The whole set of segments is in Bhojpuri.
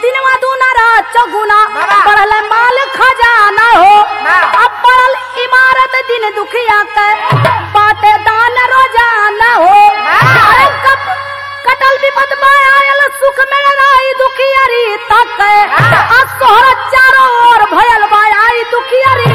दिनवा दूना रात चौगुना बाबा। बढ़ल माल खजाना हो ना। अब पड़ल इमारत दिन दुखिया के बाटे दान रोजाना हो अरे कब कटल विपद में आयल सुख में राई दुखियारी तक आ सोहर चारों ओर भयल बा आई दुखियारी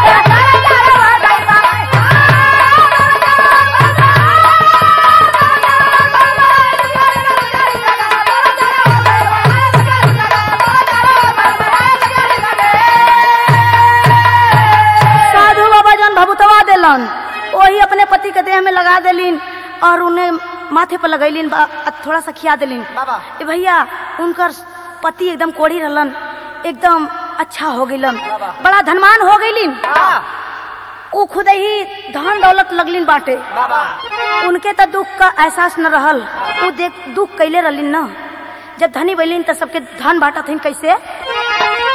साधु बाबा जन भभुतवा देलन वही अपने पति के देह में लगा देलिन और उन्हें माथे पर लगैलिन बा- आ थोड़ा सा खिया देलिन बाबा। ए भैया उनकर पति एकदम कोढ़ी रहलन एकदम अच्छा हो गइलन बड़ा धनवान हो गइलिन हाँ उ खुद ही धन दौलत लगलिन बाटे बाबा उनके तो दुख का एहसास न रहल उ देख दुख कैले रहलिन न जब धनी बैलिन तो सबके धन बांटत हन कैसे